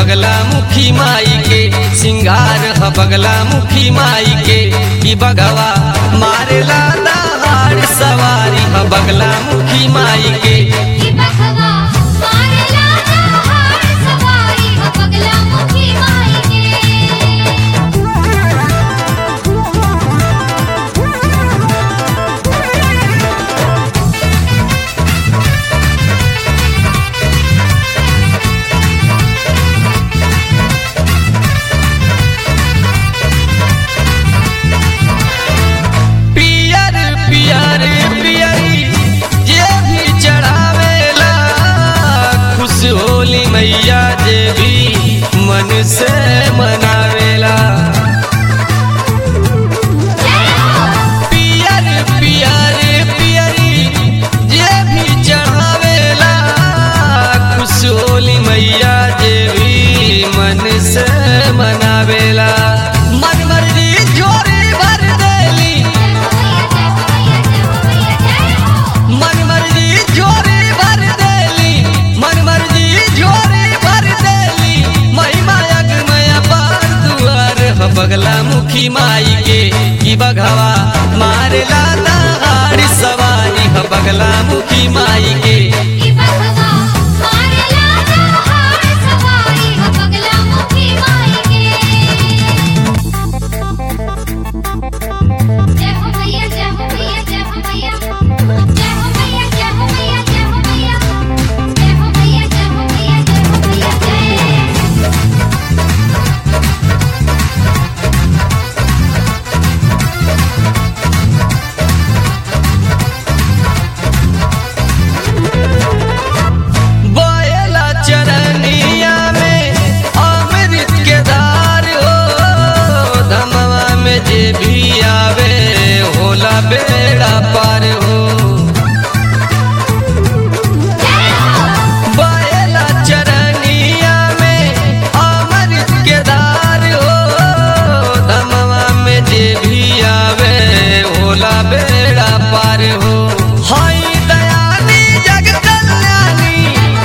बगला मुखी माई के सिंगार ह बगला मुखी माई के कि बगवा मारेला दहाड़ सवारी ह बगला मुखी माई के कि बखवा मारेला दहाड़ सवारी ह बगला मुखी माई के पियर पियर पियरी जे भी चढ़ावेला खुश होली मैया जे भी मन से मनावेला पियर पियर पियरी जे भी चढ़ावेला खुश होली मैया जे भी मन से मनावेला मन मर्जी जोरी भर देली मन मर्जी जोरी भर देली मन मर्जी जोरी भर देली महिमा यज्ञमय पार दुआर ह बगला मुखी माई के कि बघवा मारेला दहाड़ सवारी ह बगला मुखी माई के कि बखवा मारेला दहाड़ सवारी ह बगला मुखी माई के जय हो मैया जय हो मैया जय हो मैया जय हो मैया जय हो मैया जय हो मैया जय हो मैया जय हो मैया जय हो मैया जय बोयला चरनिया में अमृत के धार हो धमवा में जे भी आवे होला बेड़ा पार हो बोयला चरनिया में अमृत के धार हो धमवा में जे भी आवे होला बेड़ा पार हो हाय दयानी जग कल्याणी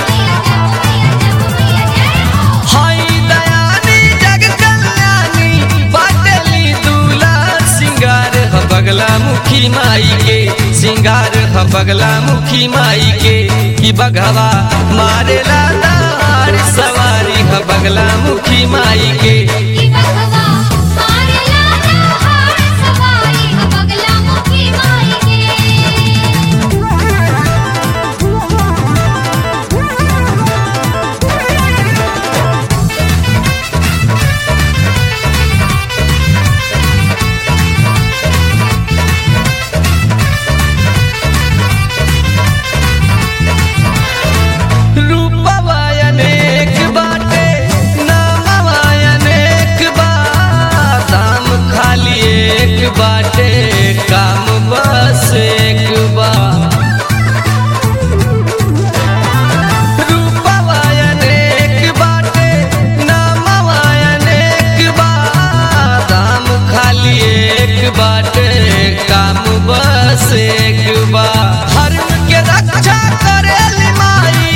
हाय दयानी जग कल्याणी बाटली दूला सिंगार ह बगला मुखी माई के सिंगार ह बगला मुखी माई के कि बघवा मारेला दहाड़ सवारी ह बगला मुखी माई के कि बखवा मारेला दहाड़ सवारी ह बगला मुखी माई के रूपवा अनेक बाटे नामवा अनेक बा दाम खाली एक बाटे काम बस एक बा रूपवा अनेक बाटे नामवा अनेक बा दाम खाली एक बाटे काम बस एक बा धर्म के रक्षा करेली माई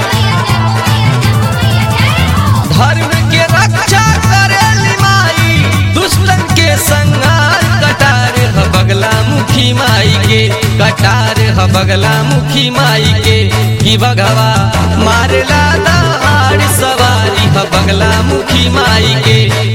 धर्म के रक्षा करेली माई दुष्टन के संहार कटार ह बगला मुखी माई के कटार ह बगला मुखी माई के कि बगवा मारेला दहाड़ सवारी ह बगला मुखी माई के